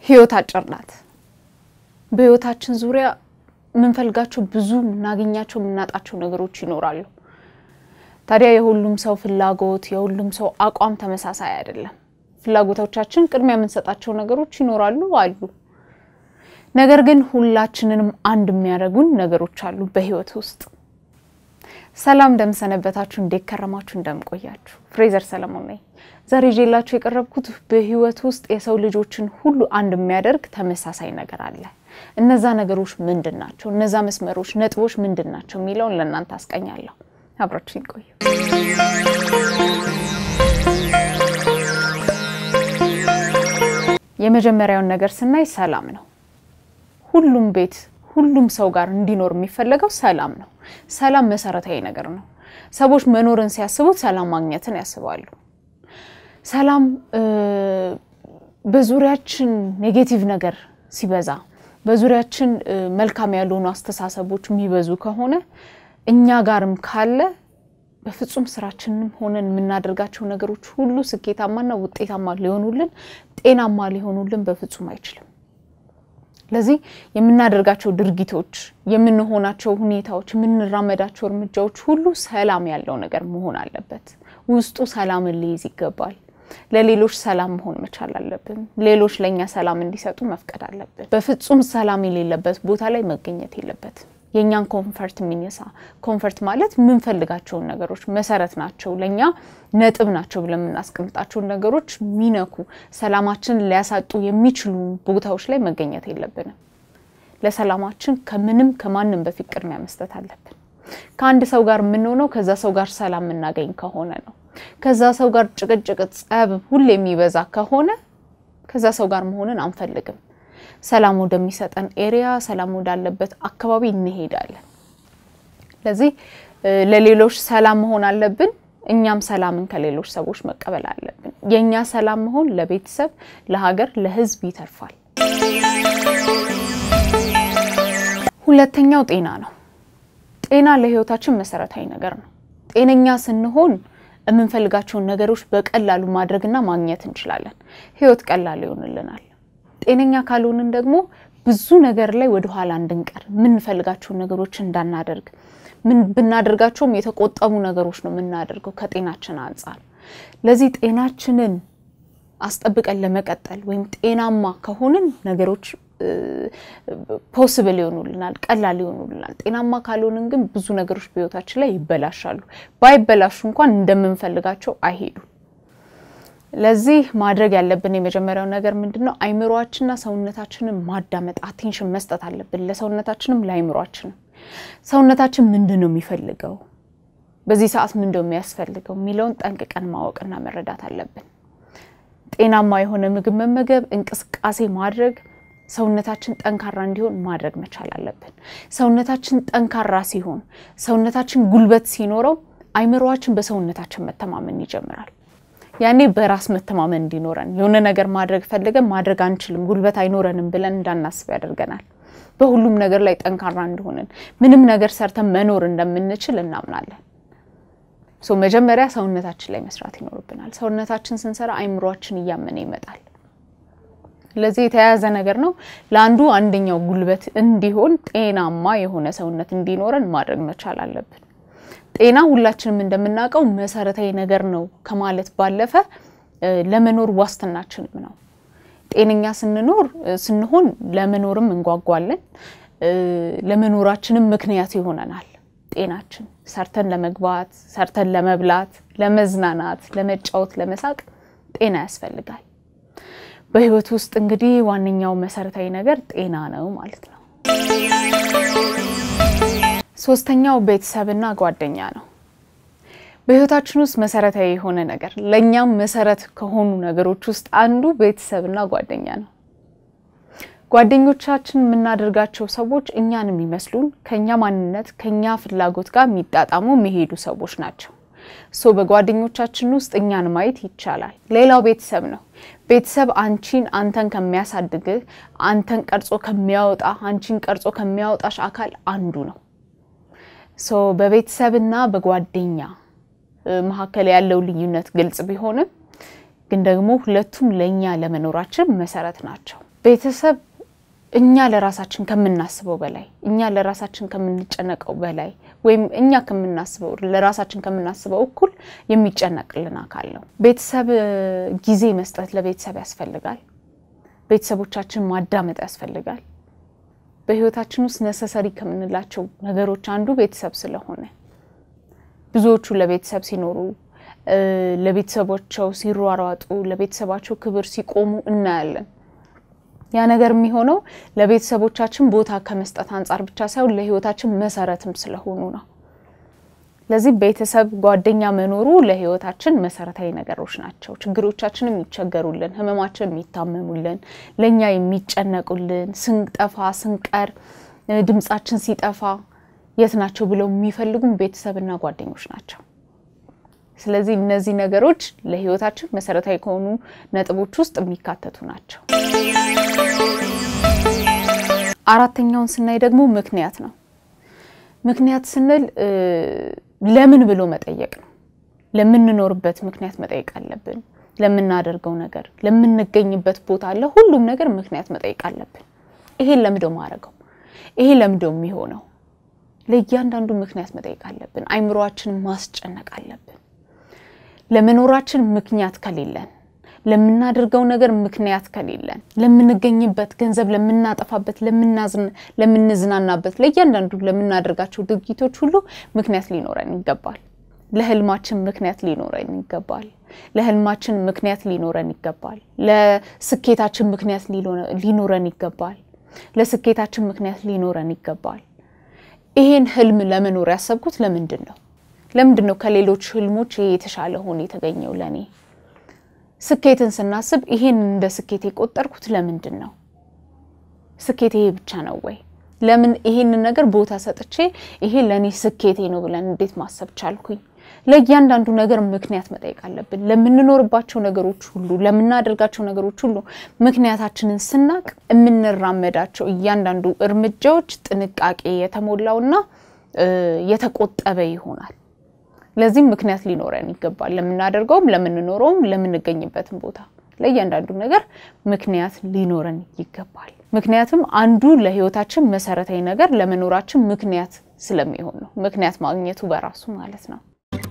ህይወት አጭር ናት። በህይወታችን ዙሪያ የምንፈልጋቸው ብዙ የምናገኛቸው የምናጣቸው ነገሮች ይኖራሉ። ታዲያ የሁሉም ሰው ፍላጎት የሁሉም ሰው አቋም ተመሳሳይ አይደለም። ፍላጎቶቻችን ቅድሚያ የምንሰጣቸው ነገሮች ይኖራሉ አሉ። ነገር ግን ሁላችንንም አንድ የሚያደርጉን ነገሮች አሉ በህይወት ውስጥ። ሰላም እንደምሰነበታችሁ፣ እንዴት ከረማችሁ፣ እንደምቆያችሁ ፍሬዘር ሰለሞን ነኝ። ዛሬ ይዤላችሁ የቀረብኩት በህይወት ውስጥ የሰው ልጆችን ሁሉ አንድ የሚያደርግ ተመሳሳይ ነገር አለ። እነዛ ነገሮች ምንድን ናቸው? እነዛ መስመሮች፣ ነጥቦች ምንድን ናቸው የሚለውን ለእናንተ አስቀኛለሁ። አብራችሁ ይቆዩ። የመጀመሪያውን ነገር ስናይ ሰላም ነው። ሁሉም ቤት ሁሉም ሰው ጋር እንዲኖር የሚፈለገው ሰላም ነው። ሰላም መሰረታዊ ነገር ነው። ሰዎች መኖርን ሲያስቡት ሰላም ማግኘትን ያስባሉ። ሰላም በዙሪያችን ኔጌቲቭ ነገር ሲበዛ፣ በዙሪያችን መልካም ያልሆኑ አስተሳሰቦች የሚበዙ ከሆነ እኛ ጋርም ካለ በፍጹም ስራችንም ሆነን የምናደርጋቸው ነገሮች ሁሉ ስኬታማና ውጤታማ ሊሆኑልን ጤናማ ሊሆኑልን በፍጹም አይችልም። ለዚህ የምናደርጋቸው ድርጊቶች፣ የምንሆናቸው ሁኔታዎች፣ የምንራመዳቸው እርምጃዎች ሁሉ ሰላም ያለው ነገር መሆን አለበት። ውስጡ ሰላምን ሊይዝ ይገባል። ለሌሎች ሰላም መሆን መቻል አለብን። ሌሎች ለእኛ ሰላም እንዲሰጡ መፍቀድ አለብን። በፍጹም ሰላም የሌለበት ቦታ ላይ መገኘት የለበትም። የእኛን ኮንፈርት የሚነሳ ኮንፈርት ማለት የምንፈልጋቸውን ነገሮች መሰረት ናቸው፣ ለእኛ ነጥብ ናቸው ብለን የምናስቀምጣቸውን ነገሮች የሚነኩ ሰላማችን ሊያሳጡ የሚችሉ ቦታዎች ላይ መገኘት የለብንም። ለሰላማችን ከምንም ከማንም በፊት ቅድሚያ መስጠት አለብን። ከአንድ ሰው ጋር የምንሆነው ከዛ ሰው ጋር ሰላም የምናገኝ ከሆነ ነው። ከዛ ሰው ጋር ጭቅጭቅ፣ ጸብ ሁሌ የሚበዛ ከሆነ ከዛ ሰው ጋር መሆንን አንፈልግም። ሰላም ወደሚሰጠን ኤሪያ ሰላም ወዳለበት አካባቢ እንሄዳለን። ስለዚህ ለሌሎች ሰላም መሆን አለብን። እኛም ሰላምን ከሌሎች ሰዎች መቀበል አለብን። የእኛ ሰላም መሆን ለቤተሰብ፣ ለሀገር፣ ለሕዝብ ይተርፋል። ሁለተኛው ጤና ነው። ጤና ለህይወታችን መሰረታዊ ነገር ነው። ጤነኛ ስንሆን የምንፈልጋቸውን ነገሮች በቀላሉ ማድረግና ማግኘት እንችላለን። ህይወት ቀላል ይሆንልናል። ጤነኛ ካልሆንን ደግሞ ብዙ ነገር ላይ ወደኋላ እንድንቀር የምንፈልጋቸውን ነገሮች እንዳናደርግ ምን ብናደርጋቸውም የተቆጠቡ ነገሮች ነው የምናደርገው ከጤናችን አንጻር። ለዚህ ጤናችንን አስጠብቀን ለመቀጠል ወይም ጤናማ ከሆንን ነገሮች ፖስብል ይሆኑልናል፣ ቀላል ይሆኑልናል። ጤናማ ካልሆንን ግን ብዙ ነገሮች በህይወታችን ላይ ይበላሻሉ። ባይበላሹ እንኳን እንደምንፈልጋቸው አይሄዱም። ለዚህ ማድረግ ያለብን የመጀመሪያው ነገር ምንድን ነው? አይምሯችንና ሰውነታችንን ማዳመጥ አቴንሽን መስጠት አለብን። ለሰውነታችንም ለአይምሯችንም። ሰውነታችን ምንድን ነው የሚፈልገው፣ በዚህ ሰዓት ምንድን ነው የሚያስፈልገው የሚለውን ጠንቅቀን ማወቅና መረዳት አለብን። ጤናማ የሆነ ምግብ መመገብ፣ እንቅስቃሴ ማድረግ፣ ሰውነታችን ጠንካራ እንዲሆን ማድረግ መቻል አለብን። ሰውነታችን ጠንካራ ሲሆን፣ ሰውነታችን ጉልበት ሲኖረው፣ አይምሯችን በሰውነታችን መተማመን ይጀምራል። ያኔ በራስ መተማመን እንዲኖረን የሆነ ነገር ማድረግ ፈልገን ማድረግ አንችልም፣ ጉልበት አይኖረንም ብለን እንዳናስብ ያደርገናል። በሁሉም ነገር ላይ ጠንካራ እንደሆንን ምንም ነገር ሰርተን መኖር እንደምንችል እናምናለን። ሶ መጀመሪያ ሰውነታችን ላይ መስራት ይኖርብናል። ሰውነታችን ስንሰራ አይምሯችን እያመነ ይመጣል። ለዚህ የተያያዘ ነገር ነው። ለአንዱ አንደኛው ጉልበት እንዲሆን ጤናማ የሆነ ሰውነት እንዲኖረን ማድረግ መቻል አለብን። ጤና ሁላችንም እንደምናውቀው መሰረታዊ ነገር ነው ከማለት ባለፈ ለመኖር ዋስትናችንም ነው። ጤነኛ ስንኖር ስንሆን ለመኖርም እንጓጓለን፣ ለመኖራችንም ምክንያት ይሆነናል። ጤናችን ሰርተን ለመግባት፣ ሰርተን ለመብላት፣ ለመዝናናት፣ ለመጫወት፣ ለመሳቅ ጤና ያስፈልጋል። በህይወት ውስጥ እንግዲህ ዋነኛው መሰረታዊ ነገር ጤና ነው ማለት ነው። ሶስተኛው ቤተሰብና ጓደኛ ነው። በህይወታችን ውስጥ መሰረታዊ የሆነ ነገር ለእኛም መሰረት ከሆኑ ነገሮች ውስጥ አንዱ ቤተሰብና ጓደኛ ነው። ጓደኞቻችን የምናደርጋቸው ሰዎች እኛን የሚመስሉን ከኛ ማንነት ከኛ ፍላጎት ጋር የሚጣጣሙ የሚሄዱ ሰዎች ናቸው። ሶ በጓደኞቻችን ውስጥ እኛን ማየት ይቻላል። ሌላው ቤተሰብ ነው። ቤተሰብ አንቺን አንተን ከሚያሳድግህ አንተን ቀርጾ ከሚያወጣ አንቺን ቀርጾ ከሚያወጣሽ አካል አንዱ ነው። ሶ በቤተሰብና በጓደኛ መካከል ያለው ልዩነት ግልጽ ቢሆንም ግን ደግሞ ሁለቱም ለእኛ ለመኖራችን መሰረት ናቸው። ቤተሰብ እኛ ለራሳችን ከምናስበው በላይ እኛ ለራሳችን ከምንጨነቀው በላይ ወይም እኛ ከምናስበው ለራሳችን ከምናስበው እኩል የሚጨነቅልን አካል ነው። ቤተሰብ ጊዜ መስጠት ለቤተሰብ ያስፈልጋል። ቤተሰቦቻችን ማዳመጥ ያስፈልጋል። በህይወታችን ውስጥ ነሰሰሪ ከምንላቸው ነገሮች አንዱ ቤተሰብ ስለሆነ ብዙዎቹ ለቤተሰብ ሲኖሩ ለቤተሰቦቻቸው ሲሯሯጡ፣ ለቤተሰባቸው ክብር ሲቆሙ እናያለን። ያ ነገር የሚሆነው ለቤተሰቦቻችን ቦታ ከመስጠት አንጻር ብቻ ሳይሆን ለህይወታችን መሰረትም ስለሆኑ ነው። ለዚህ ቤተሰብ፣ ጓደኛ መኖሩ ለህይወታችን መሰረታዊ ነገሮች ናቸው። ችግሮቻችን የሚቸገሩልን፣ ህመማችን የሚታመሙልን፣ ለእኛ የሚጨነቁልን፣ ስንጠፋ ስንቀር፣ ድምጻችን ሲጠፋ የት ናቸው ብለው የሚፈልጉን ቤተሰብና ጓደኞች ናቸው። ስለዚህ እነዚህ ነገሮች ለህይወታችን መሰረታዊ ከሆኑ ነጥቦች ውስጥ የሚካተቱ ናቸው። አራተኛውን ስናይ ደግሞ ምክንያት ነው። ምክንያት ስንል ለምን ብሎ መጠየቅ ነው። ለምንኖርበት ምክንያት መጠየቅ አለብን። ለምናደርገው ነገር፣ ለምንገኝበት ቦታ አለ ሁሉም ነገር ምክንያት መጠየቅ አለብን። ይሄን ለምደው ማድረገው ይሄ ለምደው የሚሆነው ለእያንዳንዱ ምክንያት መጠየቅ አለብን። አይምሮአችንን ማስጨነቅ አለብን። ለመኖራችን ምክንያት ከሌለን ለምናደርገው ነገር ምክንያት ከሌለን ለምንገኝበት ገንዘብ ለምናጠፋበት፣ ለምንዝናናበት፣ ለእያንዳንዱ ለምናደርጋቸው ድርጊቶች ሁሉ ምክንያት ሊኖረን ይገባል። ለህልማችን ምክንያት ሊኖረን ይገባል። ለህልማችን ምክንያት ሊኖረን ይገባል። ለስኬታችን ምክንያት ሊኖረን ይገባል። ለስኬታችን ምክንያት ሊኖረን ይገባል። ይሄን ህልም ለመኖር ያሰብኩት ለምንድን ነው? ለምንድን ነው ከሌሎች ህልሞች ይሄ የተሻለ ሆኖ የተገኘው ለኔ? ስኬትን ስናስብ ይሄን እንደ ስኬት የቆጠርኩት ለምንድን ነው? ስኬት ይሄ ብቻ ነው ወይ? ለምን ይሄንን ነገር ቦታ ሰጥቼ ይሄ ለእኔ ስኬቴ ነው ብለን እንዴት ማሰብ ቻልኩኝ? ለእያንዳንዱ ነገር ምክንያት መጠየቅ አለብን። ለምንኖርባቸው ነገሮች ሁሉ፣ ለምናደርጋቸው ነገሮች ሁሉ ምክንያታችንን ስናቅ የምንራመዳቸው እያንዳንዱ እርምጃዎች ጥንቃቄ የተሞላውና የተቆጠበ ይሆናል። ለዚህም ምክንያት ሊኖረን ይገባል። ለምናደርገውም፣ ለምንኖረውም፣ ለምንገኝበትም ቦታ ለእያንዳንዱ ነገር ምክንያት ሊኖረን ይገባል። ምክንያቱም አንዱ ለህይወታችን መሰረታዊ ነገር ለመኖራችን ምክንያት ስለሚሆን ነው። ምክንያት ማግኘቱ በራሱ ማለት ነው።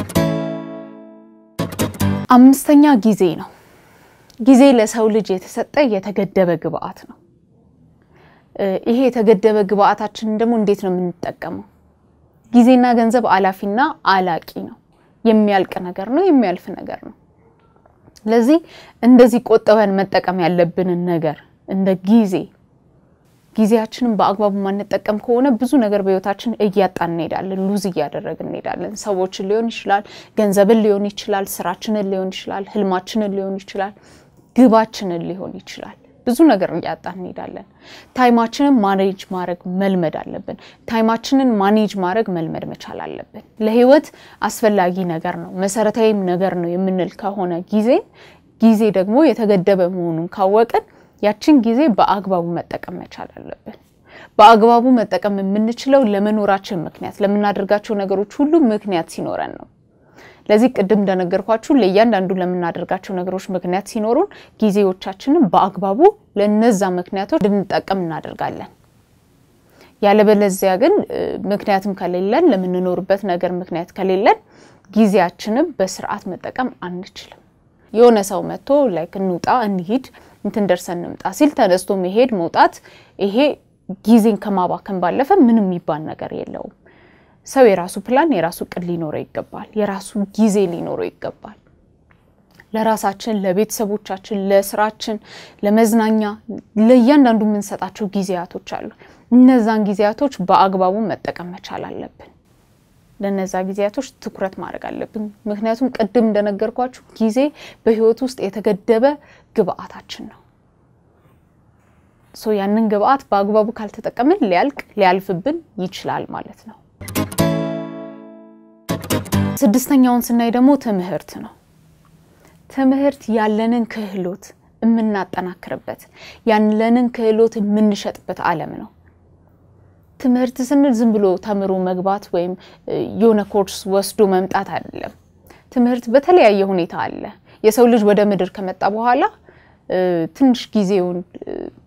አምስተኛ ጊዜ ነው። ጊዜ ለሰው ልጅ የተሰጠ የተገደበ ግብአት ነው። ይሄ የተገደበ ግብአታችንን ደግሞ እንዴት ነው የምንጠቀመው? ጊዜና ገንዘብ አላፊና አላቂ ነው። የሚያልቅ ነገር ነው፣ የሚያልፍ ነገር ነው። ስለዚህ እንደዚህ ቆጥበን መጠቀም ያለብንን ነገር እንደ ጊዜ ጊዜያችንን በአግባቡ ማንጠቀም ከሆነ ብዙ ነገር በህይወታችን እያጣን እንሄዳለን፣ ሉዝ እያደረግን እንሄዳለን። ሰዎችን ሊሆን ይችላል፣ ገንዘብን ሊሆን ይችላል፣ ስራችንን ሊሆን ይችላል፣ ህልማችንን ሊሆን ይችላል፣ ግባችንን ሊሆን ይችላል። ብዙ ነገር እያጣን እንሄዳለን። ታይማችንን ማኔጅ ማድረግ መልመድ አለብን። ታይማችንን ማኔጅ ማድረግ መልመድ መቻል አለብን። ለህይወት አስፈላጊ ነገር ነው፣ መሰረታዊም ነገር ነው የምንል ከሆነ ጊዜ ጊዜ ደግሞ የተገደበ መሆኑን ካወቅን ያችን ጊዜ በአግባቡ መጠቀም መቻል አለብን። በአግባቡ መጠቀም የምንችለው ለመኖራችን ምክንያት ለምናደርጋቸው ነገሮች ሁሉ ምክንያት ሲኖረን ነው። ለዚህ ቅድም እንደነገርኳችሁ ለእያንዳንዱ ለምናደርጋቸው ነገሮች ምክንያት ሲኖሩን ጊዜዎቻችንን በአግባቡ ለነዛ ምክንያቶች እንድንጠቀም እናደርጋለን። ያለበለዚያ ግን ምክንያትም ከሌለን ለምንኖርበት ነገር ምክንያት ከሌለን ጊዜያችንን በስርዓት መጠቀም አንችልም። የሆነ ሰው መጥቶ ላይክ እንውጣ እንሂድ እንትን ደርሰን እንምጣ ሲል ተነስቶ መሄድ መውጣት፣ ይሄ ጊዜን ከማባከን ባለፈ ምንም የሚባል ነገር የለውም። ሰው የራሱ ፕላን የራሱ እቅድ ሊኖረው ይገባል። የራሱ ጊዜ ሊኖረው ይገባል። ለራሳችን፣ ለቤተሰቦቻችን፣ ለስራችን፣ ለመዝናኛ፣ ለእያንዳንዱ የምንሰጣቸው ጊዜያቶች አሉ። እነዛን ጊዜያቶች በአግባቡ መጠቀም መቻል አለብን። ለነዛ ጊዜያቶች ትኩረት ማድረግ አለብን። ምክንያቱም ቅድም እንደነገርኳችሁ ጊዜ በህይወት ውስጥ የተገደበ ግብአታችን ነው። ሶ ያንን ግብአት በአግባቡ ካልተጠቀምን ሊያልቅ ሊያልፍብን ይችላል ማለት ነው። ስድስተኛውን ስናይ ደግሞ ትምህርት ነው። ትምህርት ያለንን ክህሎት የምናጠናክርበት ያለንን ክህሎት የምንሸጥበት ዓለም ነው። ትምህርት ስንል ዝም ብሎ ተምሮ መግባት ወይም የሆነ ኮርስ ወስዶ መምጣት አይደለም። ትምህርት በተለያየ ሁኔታ አለ። የሰው ልጅ ወደ ምድር ከመጣ በኋላ ትንሽ ጊዜውን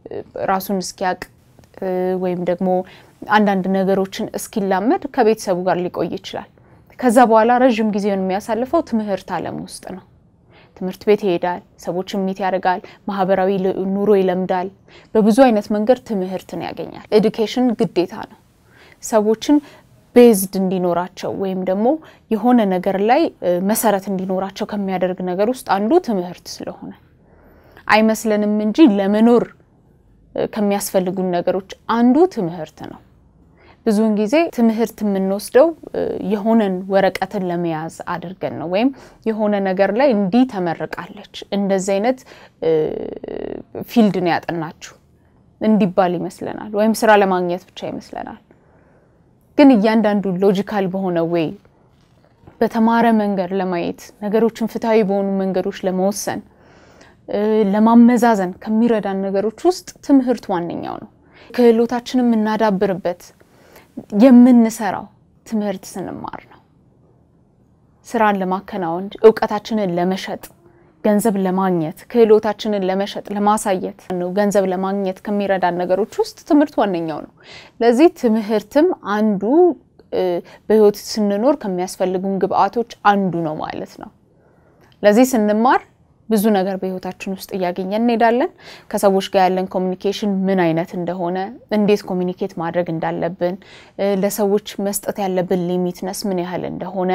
ራሱን እስኪያቅ ወይም ደግሞ አንዳንድ ነገሮችን እስኪላመድ ከቤተሰቡ ጋር ሊቆይ ይችላል። ከዛ በኋላ ረዥም ጊዜውን የሚያሳልፈው ትምህርት ዓለም ውስጥ ነው። ትምህርት ቤት ይሄዳል፣ ሰዎችን ሚት ያደርጋል፣ ማህበራዊ ኑሮ ይለምዳል። በብዙ አይነት መንገድ ትምህርትን ያገኛል። ኤዱኬሽን ግዴታ ነው። ሰዎችን ቤዝድ እንዲኖራቸው ወይም ደግሞ የሆነ ነገር ላይ መሰረት እንዲኖራቸው ከሚያደርግ ነገር ውስጥ አንዱ ትምህርት ስለሆነ አይመስለንም እንጂ ለመኖር ከሚያስፈልጉን ነገሮች አንዱ ትምህርት ነው። ብዙውን ጊዜ ትምህርት የምንወስደው የሆነን ወረቀትን ለመያዝ አድርገን ነው። ወይም የሆነ ነገር ላይ እንዲህ ተመርቃለች፣ እንደዚህ አይነት ፊልድ ነው ያጠናችሁ እንዲባል ይመስለናል። ወይም ስራ ለማግኘት ብቻ ይመስለናል። ግን እያንዳንዱ ሎጂካል በሆነ ወይ በተማረ መንገድ ለማየት ነገሮችን ፍትሐዊ በሆኑ መንገዶች ለመወሰን ለማመዛዘን ከሚረዳን ነገሮች ውስጥ ትምህርት ዋነኛው ነው። ክህሎታችንን የምናዳብርበት የምንሰራው ትምህርት ስንማር ነው። ስራን ለማከናወን እውቀታችንን ለመሸጥ ገንዘብ ለማግኘት ክህሎታችንን ለመሸጥ ለማሳየት ነው። ገንዘብ ለማግኘት ከሚረዳን ነገሮች ውስጥ ትምህርት ዋነኛው ነው። ለዚህ ትምህርትም አንዱ በህይወት ስንኖር ከሚያስፈልጉን ግብአቶች አንዱ ነው ማለት ነው። ለዚህ ስንማር ብዙ ነገር በህይወታችን ውስጥ እያገኘን እንሄዳለን። ከሰዎች ጋር ያለን ኮሚኒኬሽን ምን አይነት እንደሆነ፣ እንዴት ኮሚኒኬት ማድረግ እንዳለብን፣ ለሰዎች መስጠት ያለብን ሊሚትነስ ምን ያህል እንደሆነ፣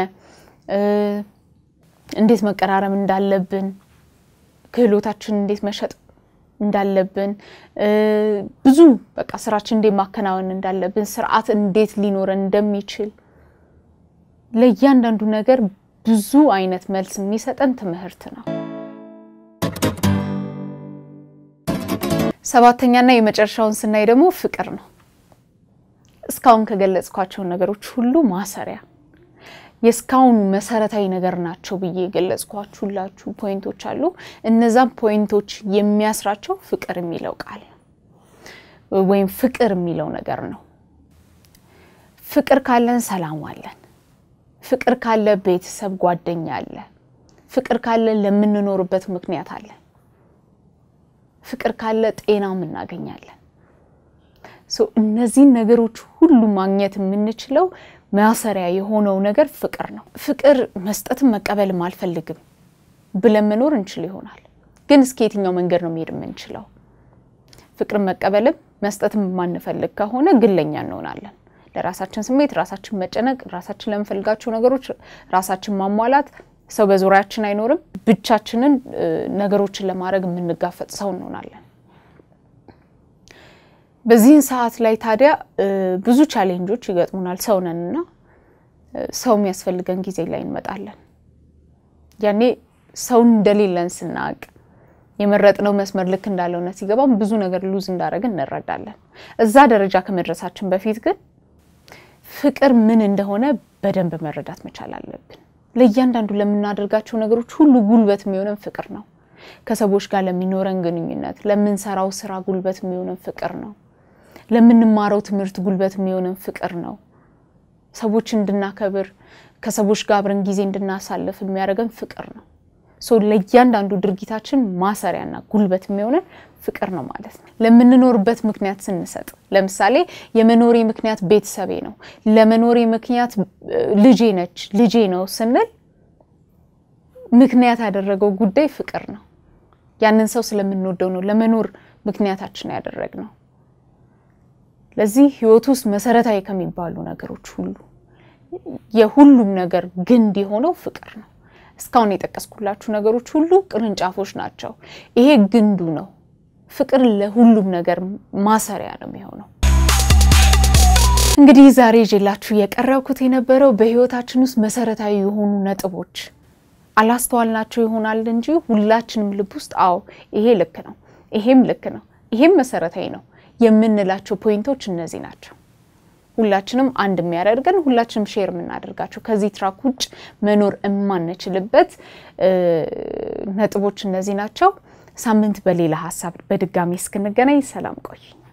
እንዴት መቀራረብ እንዳለብን፣ ክህሎታችን እንዴት መሸጥ እንዳለብን፣ ብዙ በቃ ስራችን እንዴት ማከናወን እንዳለብን፣ ስርዓት እንዴት ሊኖረን እንደሚችል ለእያንዳንዱ ነገር ብዙ አይነት መልስ የሚሰጠን ትምህርት ነው። ሰባተኛና የመጨረሻውን ስናይ ደግሞ ፍቅር ነው። እስካሁን ከገለጽኳቸው ነገሮች ሁሉ ማሰሪያ የእስካሁኑ መሰረታዊ ነገር ናቸው ብዬ የገለጽኳችሁላችሁ ፖይንቶች አሉ። እነዛም ፖይንቶች የሚያስራቸው ፍቅር የሚለው ቃል ወይም ፍቅር የሚለው ነገር ነው። ፍቅር ካለን ሰላም አለን። ፍቅር ካለ ቤተሰብ፣ ጓደኛ አለ። ፍቅር ካለ ለምንኖርበት ምክንያት አለ። ፍቅር ካለ ጤናም እናገኛለን። እነዚህን ነገሮች ሁሉ ማግኘት የምንችለው ማሰሪያ የሆነው ነገር ፍቅር ነው። ፍቅር መስጠትም መቀበልም አልፈልግም ብለን መኖር እንችል ይሆናል። ግን እስከ የትኛው መንገድ ነው መሄድ የምንችለው? ፍቅርን መቀበልም መስጠትም የማንፈልግ ከሆነ ግለኛ እንሆናለን። ለራሳችን ስሜት ራሳችን መጨነቅ፣ ራሳችን ለምንፈልጋቸው ነገሮች ራሳችን ማሟላት ሰው በዙሪያችን አይኖርም። ብቻችንን ነገሮችን ለማድረግ የምንጋፈጥ ሰው እንሆናለን። በዚህን ሰዓት ላይ ታዲያ ብዙ ቻሌንጆች ይገጥሙናል። ሰው ነንና ሰው የሚያስፈልገን ጊዜ ላይ እንመጣለን። ያኔ ሰው እንደሌለን ስናቅ የመረጥነው መስመር ልክ እንዳልሆነ ሲገባም ብዙ ነገር ሉዝ እንዳደረግን እንረዳለን። እዛ ደረጃ ከመድረሳችን በፊት ግን ፍቅር ምን እንደሆነ በደንብ መረዳት መቻል አለብን። ለእያንዳንዱ ለምናደርጋቸው ነገሮች ሁሉ ጉልበት የሚሆነን ፍቅር ነው። ከሰዎች ጋር ለሚኖረን ግንኙነት፣ ለምንሰራው ስራ ጉልበት የሚሆነን ፍቅር ነው። ለምንማረው ትምህርት ጉልበት የሚሆነን ፍቅር ነው። ሰዎች እንድናከብር፣ ከሰዎች ጋር አብረን ጊዜ እንድናሳልፍ የሚያደርገን ፍቅር ነው። ለእያንዳንዱ ድርጊታችን ማሰሪያና ጉልበት የሚሆነን ፍቅር ነው ማለት ነው። ለምንኖርበት ምክንያት ስንሰጥ፣ ለምሳሌ የመኖሬ ምክንያት ቤተሰቤ ነው፣ ለመኖሬ ምክንያት ልጄ ነች፣ ልጄ ነው ስንል ምክንያት ያደረገው ጉዳይ ፍቅር ነው። ያንን ሰው ስለምንወደው ነው ለመኖር ምክንያታችን ያደረግነው። ለዚህ ህይወት ውስጥ መሰረታዊ ከሚባሉ ነገሮች ሁሉ የሁሉም ነገር ግንድ የሆነው ፍቅር ነው። እስካሁን የጠቀስኩላችሁ ነገሮች ሁሉ ቅርንጫፎች ናቸው። ይሄ ግንዱ ነው። ፍቅር ለሁሉም ነገር ማሰሪያ ነው የሚሆነው። እንግዲህ ዛሬ ይዤላችሁ የቀረብኩት የነበረው በህይወታችን ውስጥ መሰረታዊ የሆኑ ነጥቦች አላስተዋልናቸው ይሆናል እንጂ ሁላችንም ልብ ውስጥ አዎ ይሄ ልክ ነው፣ ይሄም ልክ ነው፣ ይሄም መሰረታዊ ነው የምንላቸው ፖይንቶች እነዚህ ናቸው። ሁላችንም አንድ የሚያደርገን ሁላችንም ሼር የምናደርጋቸው ከዚህ ትራክ ውጭ መኖር የማንችልበት ነጥቦች እነዚህ ናቸው። ሳምንት በሌላ ሀሳብ በድጋሚ እስክንገናኝ ሰላም ቆይ